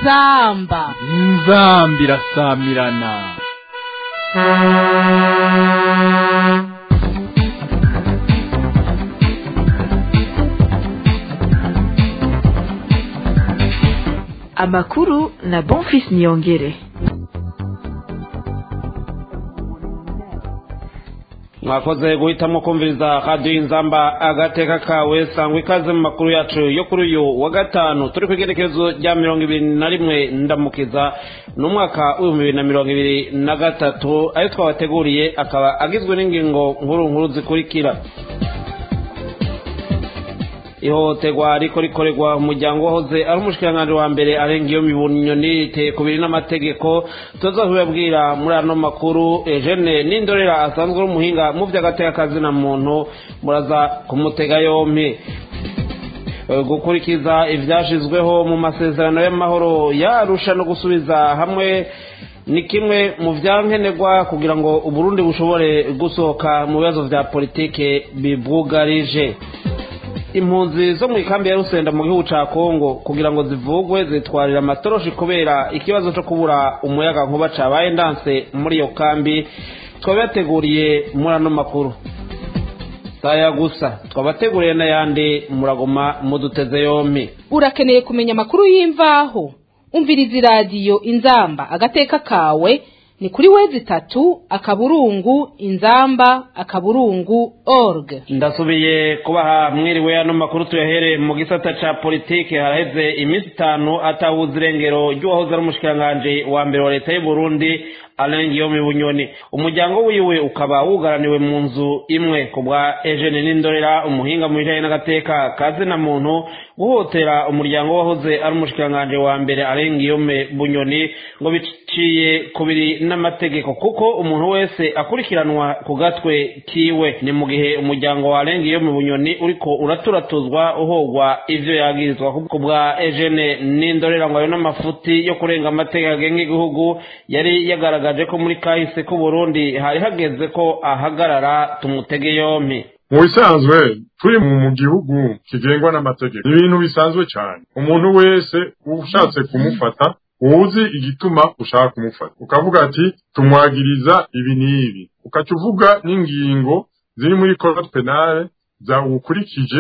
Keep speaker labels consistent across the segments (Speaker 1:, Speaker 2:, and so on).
Speaker 1: inzamba
Speaker 2: inzamba irasamirana
Speaker 3: amakuru na bonfis niyongere
Speaker 4: mwakoze guhitamo kumviriza radiyo inzamba agateka kawe sangwa ikaze mu makuru yacu yo kuri uyu wa gatanu turi ku igerekezo rya mirongo ibiri na rimwe ndamukiza ni umwaka w'ibihumbi bibiri na mirongo ibiri na gatatu ayo twabateguriye akaba agizwe n'ingingo nkuru nkuru zikurikira ihohoterwa riko rikorerwa umuryango wahoze ari umushikiranganji wa mbere arenga iyo mibunyoni riteye ku biri n'amategeko tuza kubibabwira muri ano makuru ejene n'indorera asanzwe ari umuhinga mu by'agatekakazi na muntu muraza kumutega yompi gukurikiza ibyashizweho mu masezerano y'amahoro yarusha no gusubiza hamwe ni kimwe mu byankenerwa kugira ngo uburundi bushobore gusohoka mu bibazo bya politike bibwugarije impunzi zo mu ikambi ya rusenda mu gihugu ca kongo kugira ngo zivugwe zitwarira amatoroshi kubera ikibazo co kubura umuyaga nkuba cabaye ndanse muri iyo kambi twabateguriye muri ano makuru saya gusa twabateguriye n'ayandi muragoma muduteze yompi
Speaker 1: urakeneye kumenya amakuru y'imvaho umviriza iradiyo inzamba agateka kawe ni kuri wezi itatu akaburungu inzamba akaburungu org
Speaker 4: ndasubiye kubaha mwiriwe ano makuru tuyahere mu gisata ca politike haraheze iminsi itanu atahuza irengero ry'uwahoze ari umushikiranganji wa mbere wa leta y'u Burundi Alain Guillaume Bunyoni umuryango wiwe ukaba wugaraniwe mu nzu imwe ku bwa Eugene Nindorera umuhinga mu bijanye n'agateka kazi na muntu guhotera umuryango wahoze ari umushikiranganji wa mbere Alain Guillaume Bunyoni ngo biciye kubiri n'amategeko kuko umuntu wese akurikiranwa ku gatwe kiwe ni mu gihe umuryango wa Alain Guillaume Bunyoni uriko uraturatuzwa uhogwa ivyo yagirizwa ku bwa Eugene Nindorera ngo ayo n'amafuti yo kurenga amategeko agenga igihugu yari yagaragaje yagaragaje ko muri kahise k'u Burundi hari hageze ko ahagarara tumutege yompi
Speaker 5: mu bisanzwe turi mu gihugu kigengwa n'amategeko ibintu bisanzwe cyane umuntu wese ushatse kumufata uzi igituma ushaka kumufata ukavuga ati tumwagiriza ibi n'ibi ukaca uvuga n'ingingo ziri muri code penale za ukurikije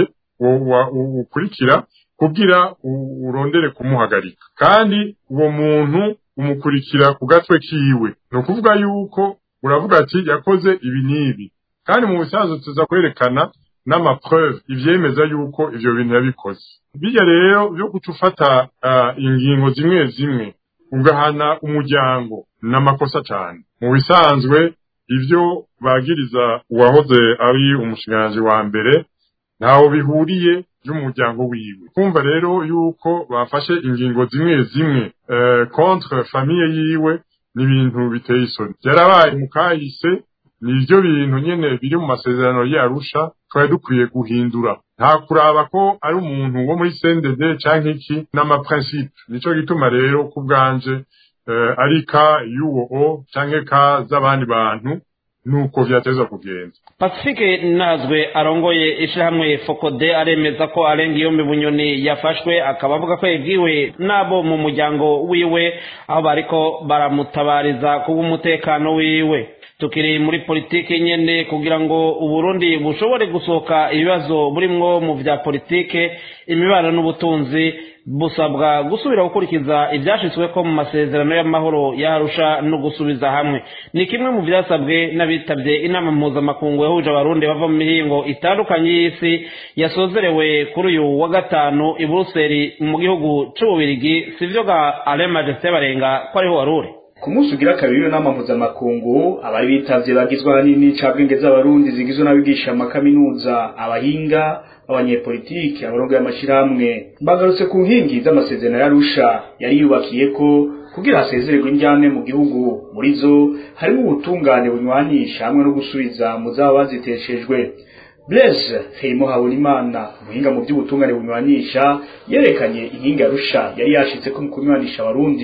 Speaker 5: ukurikira kugira urondere kumuhagarika kandi uwo muntu umukurikira ku gatwe kiwe ni ukuvuga yuko uravuga ati yakoze ibi n'ibi kandi mu bisanzwe tuza kwerekana n'amapreuve ivyemeza yuko ivyo bintu yabikoze bijya rero byo guca ufata uh, ingingo zimwe zimwe ugahana umuryango n'amakosa cyane mu bisanzwe ivyo bagiriza uwahoze ari umushikiranganji wa mbere ntaho bihuriye y'umuryango wiwe kumva rero yuko bafashe ingingo zimwe zimwe uh, contre famille yiwe n'ibintu biteye isoni byarabaye mu kahise nivyo bintu nyene biri mu masezerano yarusha twari dukwiye guhindura nta kuraba ko ari umuntu wo muri CNDD canke iki n'amaprincipe nico gituma rero ku bwanje uh, ari ka y'uwo o canke ka z'abandi bantu nuko vyateza kugenda
Speaker 4: pacifique nazwe arongoye ishirahamwe fokode aremeza ko arenga iyo bunyoni yafashwe akaba avuga ko yabwiwe n'abo mu muryango wiwe aho bariko baramutabariza kubw'umutekano wiwe tukiri muri politike nyene kugira ngo uburundi bushobore gusohoka ibibazo burimwo mu vya politike imibano n'ubutunzi busabwa gusubira gukurikiza ibyashitsweko mu masezerano y'amahoro yarusha no gusubiza hamwe ni kimwe mu byasabwe n'abitabye inama mpuzamakungu yahuje abarundi bava mu mihingo itandukanye y'isi yasozerewe kuri uyu wa gatanu i buruseli mu gihugu c'ububirigi sivyo ga ale majesté barenga ko ariho waruri
Speaker 6: ku munsi ugira kabiri w'inama mpuzamakungu abari bitavye bagizwe ahanini n'icabwenge z'abarundi zigizwe n'abigisha amakaminuza abahinga abanyepolitiki abarongo y'amashirahamwe bagarutse ku nkingi z'amasezerano y'arusha yari yubakiye ko kugira hasezererwe injyane mu gihugu muri zo harimo ubutungane bunywanisha hamwe no gusubiza mu zaba baziteshejwe Blaise Ferimo Habonimana umuhinga mu by'ubutungane bunywanisha yerekanye inkingi arusha yari yashitse ko mu kunywanisha abarundi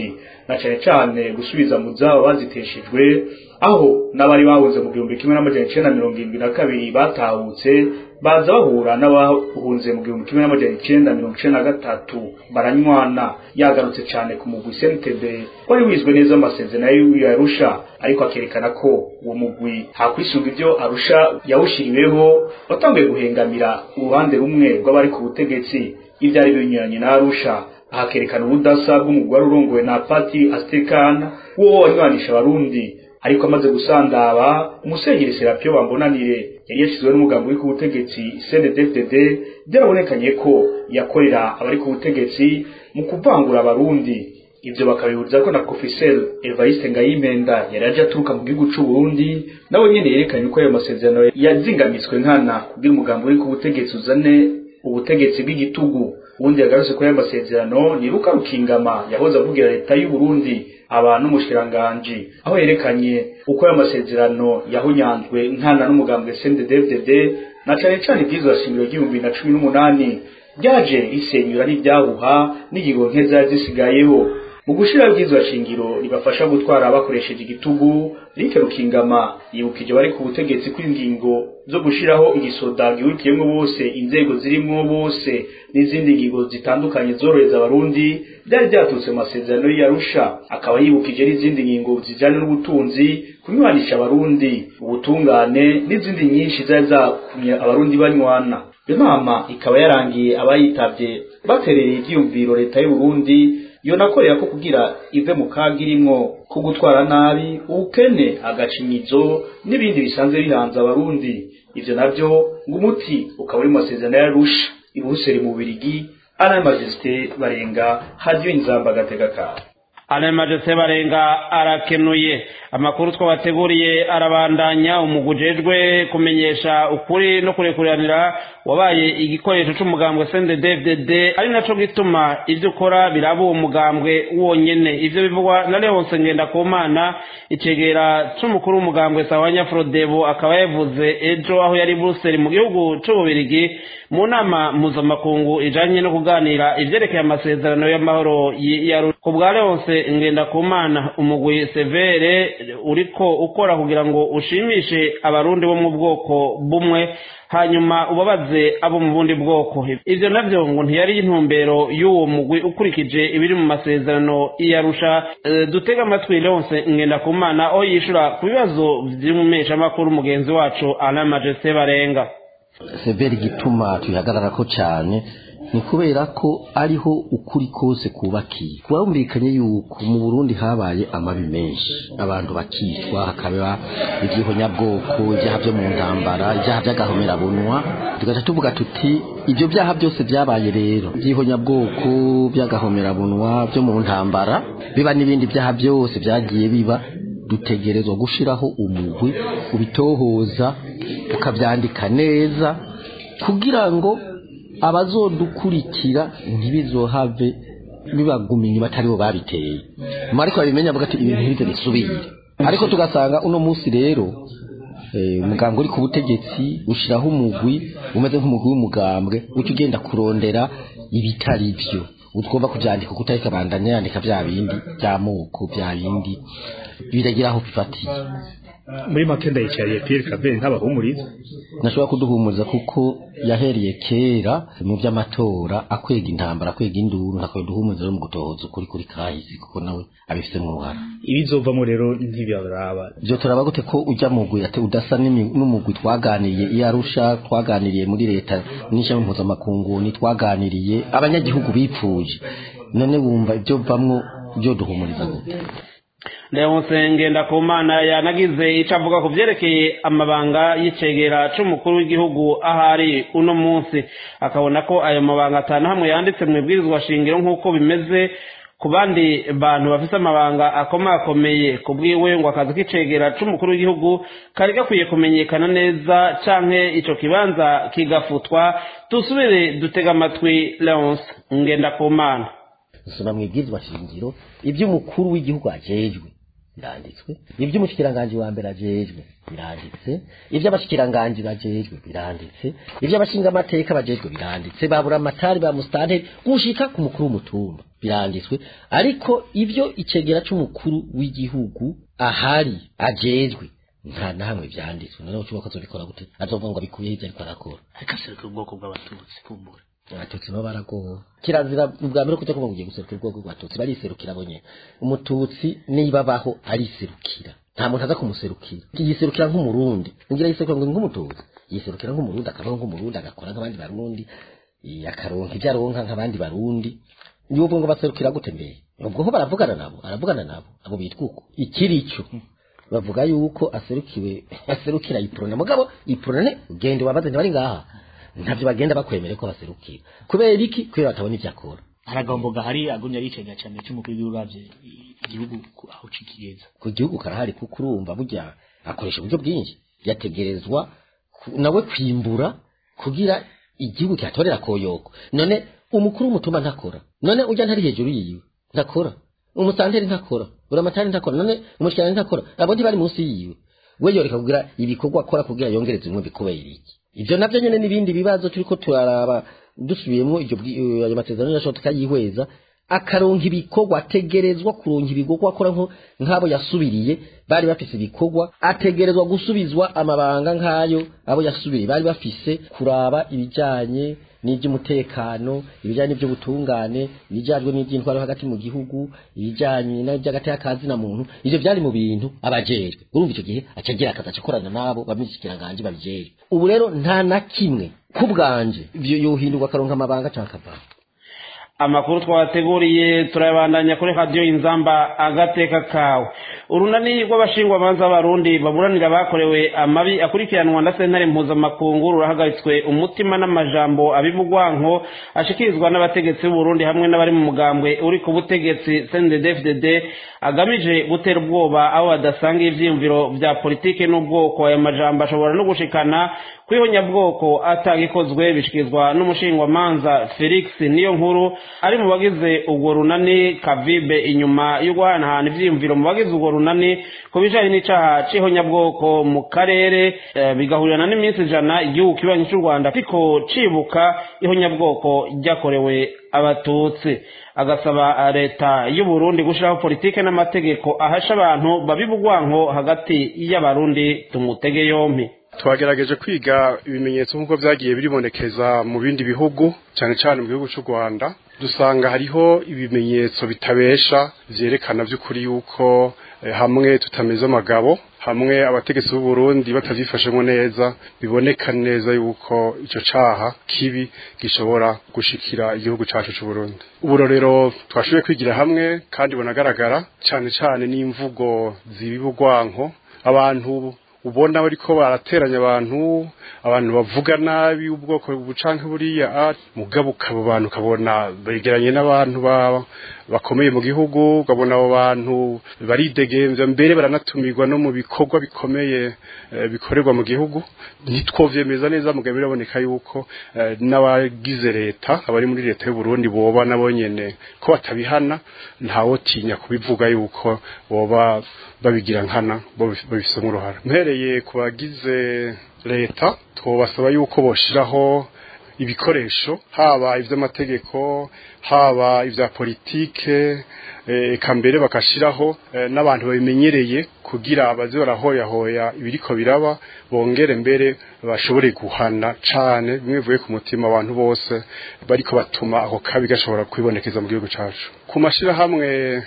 Speaker 6: na cane cane gusubiza mu zabo baziteshejwe aho n'abari bahunze mu gihumbi kimwe n'amajana icenda mirongo irindwi na kabiri batahutse baza bahura n'abahunze mu gihumbi kimwe n'amajana icenda mirongo icenda na gatatu baranywana yagarutse cane ku mugwi CNTB wari wizwe neza amasezerano y'Arusha ariko akerekana ko uwo mugwi hakwisunga ivyo Arusha yawushiriweho watanguye guhengamira uruhande rumwe rw'abari ku butegetsi ivyari binyuranye na Arusha ahakerekana ubudasa bw'umugwi wari urongowe na Patiri Astekana wo wanywanisha abarundi ariko amaze gusandaba umusenyeri Serapio Bambonanire yari yashizwe n'umugambi uri ku butegetsi CNDD-FDD byarabonekanye ko yakorera abari ku butegetsi mu kuvangura abarundi ivyo bakabihuriza ko na Professeur Evariste Ngayimenda yari aje aturuka mu gihugu c'u Burundi nawe nyene yerekanye ko ayo masezerano yazingamitswe nkana kugira umugambi uri ku butegetsi uzane ubutegetsi bw'igitugu ubundi yagarutse ko ayo masezerano ni Luka Rukingama yahoze avugira leta y'u Burundi abantu umushiranganji aho yerekanye uko ayo masezerano yahunyanzwe nkana n'umugambi CNDD-FDD na cane cane ivyizwa shingiro ry'ibihumbi na cumi n'umunani ryaje risenyura n'ibyahuha n'ingingo nkeza zisigayeho mu gushira bwizwa shingiro ribafasha gutwara bakoresheje igitugu Rike Rukingama yibukije bari ku butegetsi kw'ingingo zo gushiraho igisoda gihurikiyemwo bose inzego zirimwo bose n'izindi ngingo zitandukanye zorohereza abarundi byari byaturutse mu masezerano y'Arusha akaba yibukije n'izindi ngingo zijyanye n'ubutunzi kunywanisha abarundi ubutungane n'izindi nyinshi zari zakumye abarundi banywana iyo nama ikaba yarangiye abayitavye baterereye ivyiyumviro leta y'u Burundi yo nakorera ko kugira ive mu kaga irimwo ko gutwara nabi ubukene agacinyizo n'ibindi bisanzwe bihanze abarundi ivyo navyo ngo umuti ukaba uri mu masezerano y'Arusha i Buruseli mu Birigi Alain Majesté barenga hadiyo inzamba agatega kawe
Speaker 4: Alain Majesté barenga arakenuye amakuru twabateguriye arabandanya umugujejwe kumenyesha ukuri no kurekuranira wabaye igikoresho c'umugambwe CNDD-FDD ari naco gituma ivyo ukora biraba uwo mugambwe wonyene ivyo bivugwa na Leonce Ngendakumana icegera c'umukuru w'umugambwe Sawanya Frodebo akaba yavuze ejo aho yari Brussels mu gihugu c'ububirigi mu nama mpuzamakungu ijanye no kuganira ivyerekeye amasezerano y'amahoro ya ku bwa Leonce Ngendakumana umugwi severe uriko ukora kugira ngo ushimishe abarundi bo mu bwoko bumwe hanyuma ubabaze abo mu bundi bwoko ivyo navyo ngo ntiyari intumbero y'uwo mugwi ukurikije ibiri mu masezerano iyarusha e, dutega amatwi Leonce Ngendakumana aho yishura ku bibazo vy'umumeshamakuru mugenzi wacu Alain Majesté Barenga
Speaker 7: severi igituma tuyihagararako cyane ni kubera ko ariho ukuri kose kubakiye kubumvikanye yuko mu Burundi habaye amabi menshi abantu bakicwa hakaba ibyihonyabwoko ibyaha byo mu ntambara ibyaha by'agahomerabunwa tugaca tuvuga tuti ibyo byaha byose byabaye rero ibyihonyabwoko by'agahomerabunwa byo mu ntambara biba n'ibindi byaha byose byagiye biba dutegerezwa gushiraho umugwi ubitohoza ukabyandika neza kugira ngo abazodukurikira ntibizohave bibaguma inyuma atari bo babiteye ariko babimenya avuga ati ibintu ntibize bisubire ariko tugasanga uno munsi rero umugambwe uri ku butegetsi ushyiraho umugwi umeze nk'umugwi w'umugambwe uca ugenda kurondera ibitari byo utwumva kubyandika kuko utari kabandanya yandika bya bindi by'amoko bya bindi biragira aho bifatiye
Speaker 6: muri make ndayicariye Pierre Claver ntabahumuriza
Speaker 7: nashobora kuduhumuriza kuko yahereye kera mu by'amatora akwega intambara akwega induru ntakwiye duhumuriza rero mu gutohoza ukuri kuri kahise kuko nawe abifitemo uruhara
Speaker 6: ibizovamo rero ntibiraba
Speaker 7: byo turaba gute ko ujya mu gwi ati udasa n'umugwi twaganiriye iyo arusha twaganiriye muri leta n'ishami mpuzamakungu ni twaganiriye abanyagihugu bipfuje none wumva ibyo bamwo byo duhumuriza gute
Speaker 4: Leonce Ngendakumana yanagize ico avuga ku vyerekeye amabanga y'icegera c'umukuru w'igihugu ahari uno munsi akabona ko ayo mabanga atanu hamwe yanditse mu ibwirizwa shingiro nk'uko bimeze ku bandi bantu bafise amabanga akomakomeye ku bwiwe ngo akazi k'icegera c'umukuru w'igihugu kari gakwiye kumenyekana neza canke ico kibanza kigafutwa dusubire dutega amatwi Leonce Ngendakumana
Speaker 7: dusoma mu ibwirizwa shingiro iby'umukuru w'igihugu ajejwe biranditswe iby'umushikiranganji wa mbere ajejwe biranditse iby'abashikiranganji bajejwe biranditse iby'abashingamateka bajejwe biranditse babura amatari ba musitanteri gushika ku mukuru w'umutumba biranditswe ariko ibyo icegera c'umukuru w'igihugu ahari ajejwe nta namwe byanditswe noneho ushobora kuzobikora gute azovuga ngo abikuye ivyo ariko arakora
Speaker 8: ariko aserukira ubwoko bw'abatutsi kumbura
Speaker 7: abatutsi nabo baragowe kirazira ubwa mbere kuja kuvuga ngo ugiye guserukira ubwoko bw'abatutsi bariserukira bo nyene umututsi niba abaho ariserukira nta muntu aza kumuserukira yiserukira nk'umurundi ngira yiserukira ngo nk'umututsi yiserukira nk'umurundi akabaho nk'umurundi agakora nk'abandi barundi eh, akaronka ibyo aronka nk'abandi barundi niwo ngo baserukira gute mbere ubwo ho baravugana nabo aravugana nabo abo bitwa uko ikirico bavuga yuko aserukiwe aserukira iprona mugabo iprona ugende wabaze ntibari ngaha ntavyo bagenda bakwemere ko baserukira kubera iki kubera batabona ivyo akora
Speaker 8: haragombo gahari agumye aricega cyane cy'umukuru w'igihugu uravye igihugu ku- aho cikigeza
Speaker 7: ku gihugu karahari kuko urumva burya akoresha uburyo bwinshi yategerezwa ku- nawe kwimbura kugira igihugu kihatorera koyoko none umukuru w'umutumba ntakora none ujya ntari hejuru yiwe ntakora umusanteri ntakora uramatari ntakora none umushikirani ntakora abo ntibari munsi yiwe we yoreka kugira ibikorwa akora kugira yongereze bimwe bikubera iki ivyo navyo nyene n'ibindi bibazo turiko turaraba dusubiyemwo ivyo bwi- eh, ayo masezerano yashoboka tukayihweza akaronka ibikorwa ategerezwa kuronka ibikorwa akora nko nk'abo yasubiriye bari bafise ibikorwa ategerezwa gusubizwa amabanga nk'ayo abo yasubiriye bari bafise kuraba ibijanye n'iby'umutekano ibijyanye n'iby'ubutungane ibijyanye n'iby'intwaro hagati mu gihugu ibijyanye n'iby'agati y'akazi na muntu ivyo byari mu bintu abajejwe urumva icyo gihe acagira akazi acakorana nabo bamishyikiranganje babijejwe ubu rero nta na kimwe ku bwanje ivyo yohindurwa akaronka amabanga canke akavana
Speaker 4: amakuru twabateguriye turayabandanya kuri radiyo inzamba agateka kawe urunani rw'abashingwamanza b'abarundi baburanira abakorewe amabi akurikiranwa na sentare mpuzamakungu rurahagaritswe umutima n'amajambo abivugwanko ashikirizwa n'abategetsi b'uburundi hamwe n'abari mu mugambwe uri ku butegetsi cnddfdd agamije gutera ubwoba aho badasanga ivyiyumviro vya politike n'ubwoko ayo majambo ashobora no gushikana kw'ihonyabwoko atagikozwe bishikirizwa n'umushingwamanza felix niyo nkuru ari mu bagize urwo runani kavibe inyuma yo guhanahana ivyiyumviro mu bagize urwo runani ku bijanye n'icaha c'ihonyabwoko mu karere eh, bigahurirana n'iminsi ijana igihugu kibanyi c'u rwanda ariko cibuka ihonyabwoko ryakorewe abatutsi agasaba leta y'u Burundi gushiraho politike n'amategeko ahasha abantu babibugwanko hagati y'abarundi tumutege yompi
Speaker 9: twagerageje kwiga ibimenyetso nk'uko byagiye biribonekeza mu bindi bihugu cyane cyane mu gihugu cy'u rwanda dusanga hariho ibimenyetso bitabesha byerekana by'ukuri yuko eh, hamwe tutameze amagabo hamwe abategetsi b'u Burundi batavyifashemo neza biboneka neza yuko ico caha kibi gishobora gushikira igihugu cacu c'u Burundi uburorero twashoboye kwigira hamwe kandi bonagaragara cyane cyane n'imvugo zibibugwanko abantu ubona bariko barateranya abantu abantu bavuga nabi ubwoko bucanke buriya ah, mugabo ukabo bantu ukabona begeranye n'abantu ba- bakomeye mu gihugu ukabona abo bantu baridegemvya mbere baranatumirwa no mu bikorwa bikomeye eh, bikorerwa mu gihugu ntitwovyemeza neza mugabo biraboneka yuko eh, n'abagize leta abari muri leta y'u Burundi boba nabo nyene ko batabihana ntawotinya kubivuga yuko boba babigira nkana bo babifisemo uruhara mpereye ku bagize leta twobasaba yuko boshiraho ibikoresho haba ivy'amategeko haba ivya politike eh, eka mbere bakashiraho eh, n'abantu babimenyereye kugira baze barahoyahoya ibiriko biraba bongere mbere bashobore guhana cane bimwe bivuye ku mutima abantu bose bariko batuma ako kabi gashobora kwibonekeza mu gihugu cacu ku mashirahamwe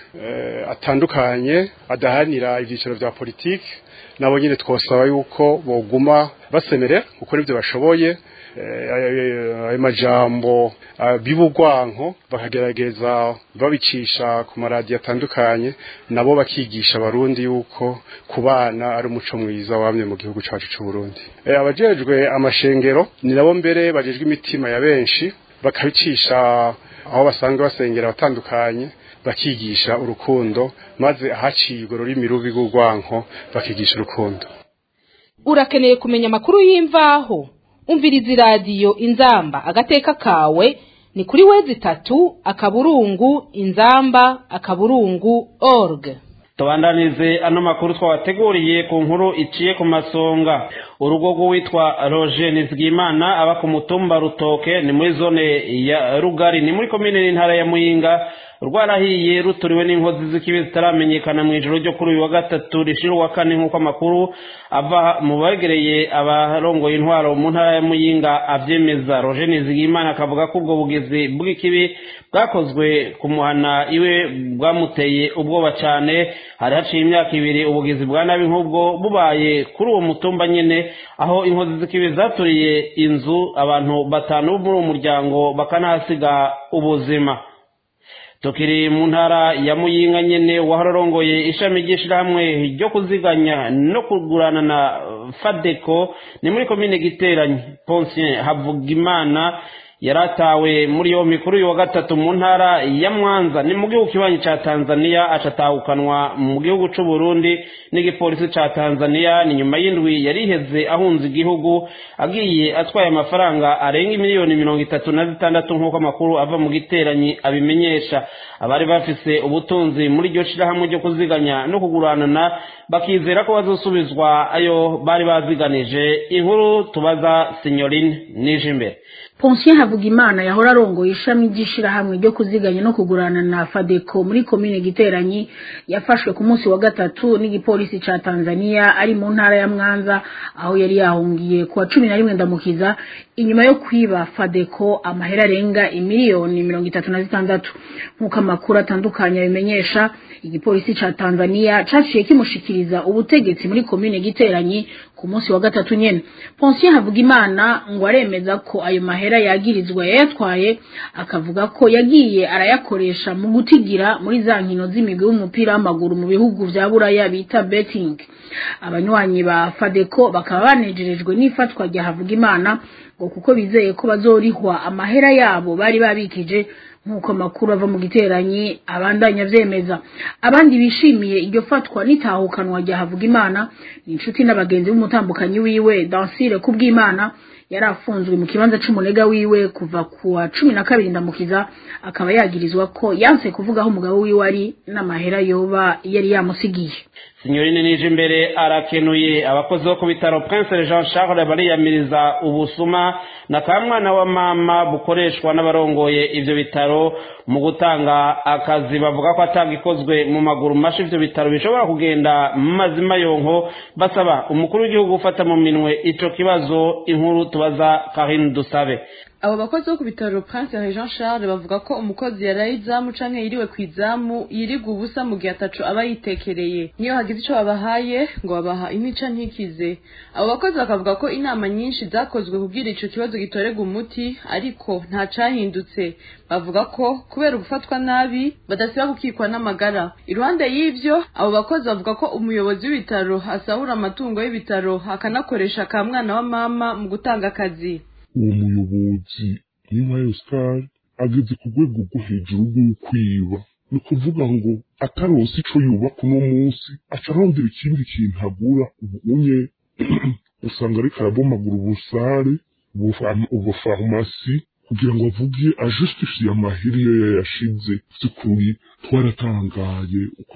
Speaker 9: eh, atandukanye adahanira ivyiciro vya politike nabo nyine twosaba yuko boguma basemerera gukora ibyo bashoboye eh, ayo ayo majambo ah, bibugwanko bakagerageza babicisha ku maradiyo atandukanye nabo bakigisha abarundi yuko kubana ari umuco mwiza wamye mu gihugu cacu c'u Burundi Eh, abajejwe amashengero ni nabo mbere bajejwe imitima ya benshi bakabicisha aho basanzwe basengera abatandukanye bakigisha urukundo maze ahaciye urwo rurimi rubi rw'urwanko bakigisha urukundo
Speaker 1: urakeneye kumenya amakuru y'imvaho umviriza iradiyo inzamba agateka kawe ni kuri wezi itatu akaburungu inzamba akaburungu org
Speaker 4: tubandanize ano makuru twabateguriye ku nkuru iciye ku masonga urugo rw'uwitwa roger nizigimana aba ku mutumba rutoke ni muri zone ya rugari ni muri komine n'intara ya muyinga rwarahiye ruturiwe n'inkozi z'ikibi zitaramenyekana mu ijoro ryo kuri uyu wa gatatu rishira uwa kane nk'uko amakuru ava mu begereye abarongoye intwaro mu ntara ya muyinga abyemeza roger nizigimana akavuga ko ubwo bugizi bw'ikibi bwakozwe ku muhana iwe bwamuteye ubwoba cyane hari haciye imyaka ibiri ubugizi bwa nabi nk'ubwo bubaye kuri uwo mutumba nyine aho inkozi z'ikibi zaturiye inzu abantu batanu bo muri uwo muryango bakanahasiga ubuzima tukiri mu ntara ya muyinga nyene wahararongoye ishami ry'ishirahamwe ryo kuziganya no kugurana na fadeko ni muri komine giteranye ponsien havugimana yaratawe muri yo mikuru uyu wa gatatu mu ntara ya mwanza ni mu gihugu kibanyi ca tanzania acatahukanwa mu gihugu c'u burundi n'igipolisi ca tanzania ni nyuma y'indwi yariheze ahunze igihugu agiye atwaye amafaranga arenga miliyoni mirongo itatu na zitandatu nk'uko amakuru ava mu giteranyi abimenyesha abari bafise ubutunzi muri iryo shirahamwe ryo kuziganya no kuguranana bakizera ko bazosubizwa ayo bari baziganije inkuru tubaza sinyorine nije imbere
Speaker 10: Ponsien Havugimana yahora arongoye ishami ry'ishirahamwe ryo kuziganya no kugurana na Fadeko muri komine Giteranyi yafashwe ku munsi wa gatatu n'igipolisi ca Tanzania ari mu ntara ya Mwanza aho yari yahungiye kuwa cumi na rimwe ndamukiza inyuma yo kwiba Fadeko amahera arenga imiliyoni mirongo itatu na zitandatu nk'uko amakuru atandukanye abimenyesha igipolisi ca Tanzania caciye kimushikiriza ubutegetsi muri komine Giteranyi ku munsi wa gatatu nyene Ponsien Havugimana ngo aremeza ko ayo mahera yagirizwa yayatwaye akavuga ko yagiye arayakoresha mu gutigira muri za nkino z'imigwi w'umupira w'amaguru mu bihugu vya buraya bita betting abanywanyi ba Fadeko bakaba banejerejwe n'ifatwa rya Havugimana ngo kuko bizeye ko bazorihwa amahera yabo bari babikije nk'uko amakuru ava mu giteranyi abandanya vyemeza abandi bishimiye iryo fatwa n'itahukanwa rya Havugimana ni inshuti n'abagenzi b'umutambukanyi wiwe Dansire kubw'Imana yari afunzwe mu kibanza c'umunega wiwe kuva kuwa cumi na kabiri ndamukiza akaba yagirizwa ko yanse kuvuga aho umugabo wiwe ari n'amahera yoba yari yamusigiye
Speaker 4: sinyorine nije imbere arakenuye abakozi bo ku bitaro prince jean charles bariyamiriza ubusuma na ka mwana wa mama bukoreshwa n'abarongoye ivyo bitaro mu gutanga akazi bavuga ko atagikozwe mu maguru masha ivyo bitaro bishobora kugenda mu mazima yonko basaba umukuru w'igihugu gufata mu minwe ico kibazo inkuru tubaza karine dusabe
Speaker 11: abo bakozi bo ku bitaro prince jean charles bavuga ko umukozi yaraye izamu canke yiriwe ku izamu yirigwa ubusa mu gihe ataco aba yitekereye niyo hagize ico babahaye ngo babaha intica ntikize abo bakozi bakavuga ko inama nyinshi zakozwe kugira ico kibazo gitorerwa umuti ariko nta cahindutse bavuga ko kubera gufatwa nabi badasiba gukikwa n'amagara iruhande y'ivyo abo bakozi bavuga ko umuyobozi w'ibitaro asahura amatungo y'ibitaro akanakoresha ka mwana wa mama mu gutanga akazi
Speaker 12: uwo muyobozi nk'inka Oscar ageze ku rwego rwo hejuru rw'ukwiba ni ukuvuga ngo ataronse ico yubaka uno munsi aca arondera ikindi kintu agura ubunye usanga ariko arabomagura ubusare ubufarumasi kugira ngo avuge ajustifiye amahiri yo yayashize by'ukuri twaratangaye uko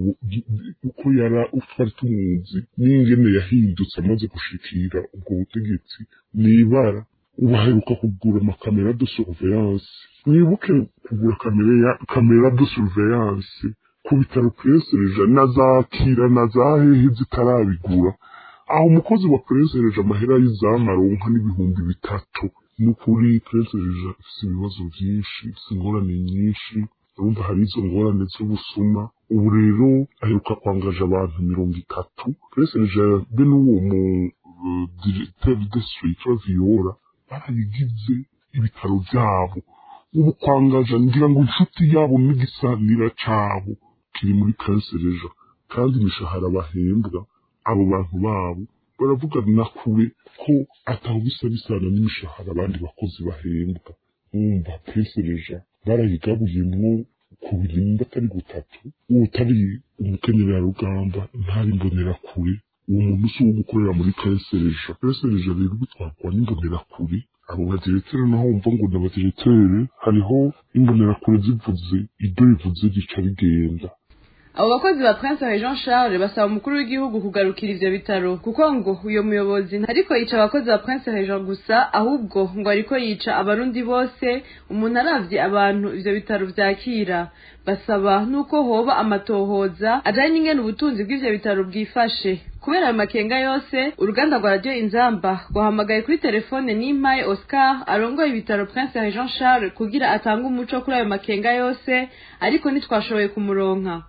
Speaker 12: uko yara twari tumuzi n'ingene yahindutse amaze gushikira ubwo butegetsi n'ibara ubu aheruka kugura amakamera de surveillance mwibuke kugura kamera ya kamera de surveillance ku bitaro puresereja na za kira na za hehe zitarabigura aho umukozi wa puresereja amahera y'izamu aronka n'ibihumbi bitatu n'ukuri puresereja ifite ibibazo byinshi ifite ingorane nyinshi urumva hari izo ngorane z'ubusuma ubu rero aheruka kwangaje abantu mirongo itatu puresereja be n'uwo mu diregiteri de sitiritura viyora barabigize ibitaro byabo ubu kwangaja ngira ngo inshuti yabo n'igisanira cabo kiri muri kansereja kandi imishahara bahembwa abo bantu babo baravuga na kure ko ataho bisa bisana n'imishahara abandi bakozi bahembwa wumva kansereja barayigabuyemwo ku birinda atari gutatu utari umukenyerarugamba ntari imbonerakure uwo muntu si uwo gukorera muri kansereja kansereja rero bitwarwa n'imbonerakure abo badirektere naho wumva ngo ni abadirektere hariho imbonerakure zivuze ibyo bivuze rica rigenda
Speaker 11: abo bakozi ba prince jean charles basaba umukuru w'igihugu kugarukira ivyo bitaro kuko ngo uyo muyobozi ntariko yica abakozi ba prince jean gusa ahubwo ngo ariko yica abarundi bose umuntu aravye abantu ivyo bitaro vyakira basaba nuko hoba amatohoza ajanye n'ingene ubutunzi bw'ivyo bitaro bwifashe kubera ayo makenga yose uruganda rwa radiyo inzamba rwahamagaye kuri telefone n'impaye oscar arongoye ibitaro prince jean charles kugira atange umuco kuri ayo makenga yose ariko ntitwashoboye kumuronka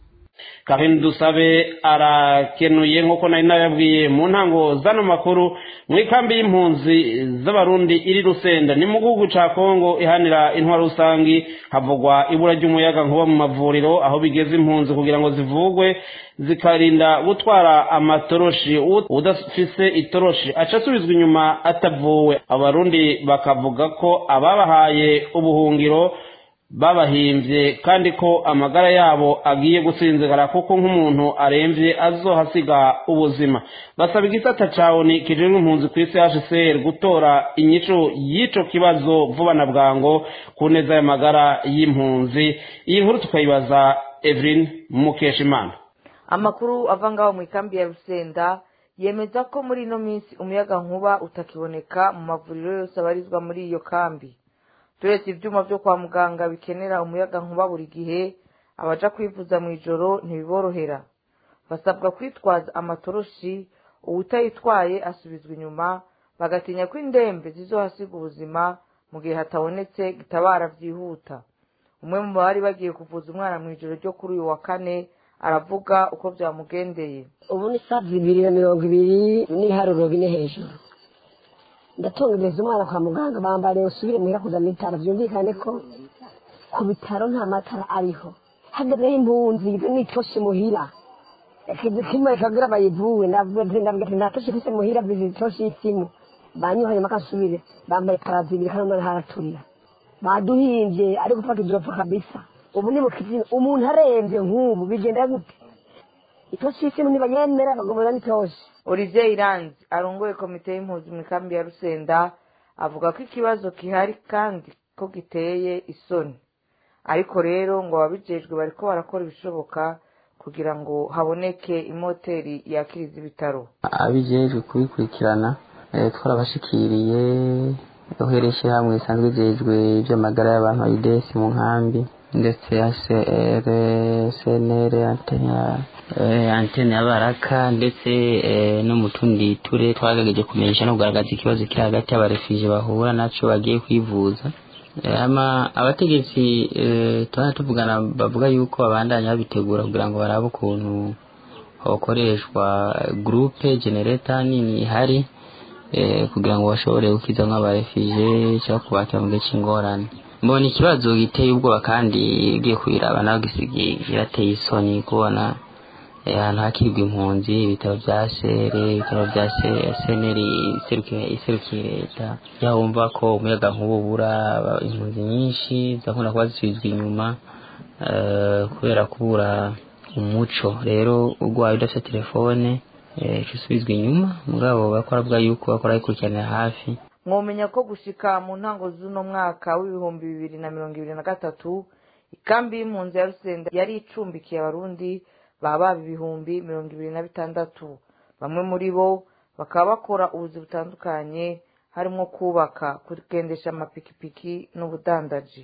Speaker 4: Karin Dusabe arakenuye nk'uko nari nababwiye mu ntango zano makuru mu ikambi y'impunzi z'abarundi iri Rusenda ni mu gihugu ca Kongo ihanira intwaro rusangi havugwa ibura ry'umuyaga nkuba mu mavuriro aho bigeze impunzi kugira ngo zivugwe zikarinda gutwara amatoroshi udafise itoroshi aca asubizwa inyuma atavuwe abarundi bakavuga ko ababahaye ubuhungiro babahimbye kandi ko amagara yabo agiye gusinzigara kuko nk'umuntu aremvye azohasiga ubuzima basaba igisata cawe ni kijejwe impunzi ku isi hcr gutora inyico y'ico kibazo vuba na bwango ku neza y'amagara y'impunzi iyi nkuru tukayibaza evelyn mukeshimana
Speaker 13: amakuru ava ngaho mu ikambi ya rusenda yemeza ko muri ino minsi umuyaga nkuba utakiboneka mu mavuriro yose abarizwa muri iyo kambi turetse ibyuma byo kwa muganga bikenera umuyaga nkuba buri gihe abaja kwivuza mu ijoro ntibiborohera basabwa kwitwaza amatoroshi uwutayitwaye asubizwa inyuma bagatinya ko indembe zizohasiga ubuzima mu gihe hatabonetse gitabara byihuta umwe mu bari bagiye kuvuza umwana mu ijoro ryo kuri uyu wa kane aravuga uko byamugendeye
Speaker 14: ubu ni saa bibiri na mirongo ibiri n'iharuro bine hejuru ndatungereza umwana kwa muganga bambariye usubire muhira kuzana ibitaro byumvikane ko ku bitaro nta matara ariho hagazeho impunzi n'itoshi muhira kimwe kabwira bayivuwe ndabwira ati nta toshi ifise muhira vizi itoshi y'isimu banyuhanye makasubire bambaye parazibiri kandi umwana haraturira baduhimbye ari gufata idoropo kabisa ubu ni mukizina umuntu arembye nk'ubu bigenda gute itoshi y'isimu ntibanyemera bagomera n'itoshi
Speaker 13: olivier iranzi arongoye komite y'impunzi mu ikambi ya rusenda avuga ko ikibazo gihari kandi ko giteye isoni ariko rero ngo ababijejwe bariko barakora ibishoboka kugira ngo haboneke imoteri yakiriza ibitaro
Speaker 15: abijejwe kubikurikirana twarabashikiriye uhereye ishyirahamwe risanzwe rijejwe iby'amagara y'abantu ayidesi mu nkambi ndetse hcr cnr antene ya baraka ndetse no mu tundi ture twagerageje kumenyesha no kugaragaza ikibazo kiri hagati y'abarefije bahura naco bagiye kwivuza ama abategetsi tubana tuvugana bavuga yuko babandanya babitegura kugira ngo barabe ukuntu hakoreshwa groupe generator nini ihari kugira ngo bashobore gukiza nk'abarefije cyangwa kubakira mu gihe cy'ingorane mbona ikibazo giteye ubwoba kandi ugiye kubiraba nawe girateye isoni kubona ahantu hakirwa impunzi ibitaro bya sere ibitaro bya seneri iserukiye leta yaho wumva ko umuyaga nk'ubu ubura impunzi nyinshi zakunda kuba zisubizwa inyuma kubera kubura umuco rero urwaye udafite telefone usubizwa inyuma mugabo bakora avuga yuko bakora bikurikiranira hafi
Speaker 13: mwomenya ko gushika mu ntango z'uno mwaka w'ibihumbi bibiri na mirongo ibiri na gatatu ikambi y'impunzi ya rusenda yari icumbikiye abarundi baba ibihumbi mirongo ibiri na bitandatu bamwe muri bo bakaba bakora ubuzi butandukanye harimo kubaka kugendesha amapikipiki n'ubudandaji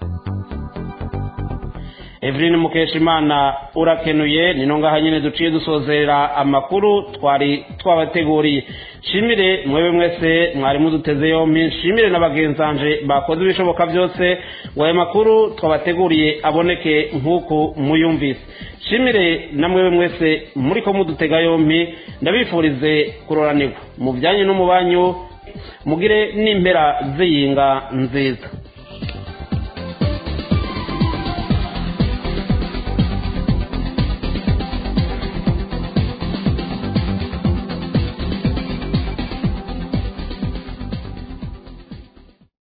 Speaker 4: Evelyn Mukeshimana urakenuye nino ngaha nyene duciye dusozera amakuru twari twabateguriye shimire mwebe mwese mwari muduteze yompi shimire n'abagenzanje bakoze ibishoboka byose ngo ayo makuru twabateguriye aboneke nk'uku muyumvise shimire na mwebe mwese muri ko mudutega yompi ndabifurize kuroranirwa mu byanyu no mu banyu mugire n'impera z'iyinga nziza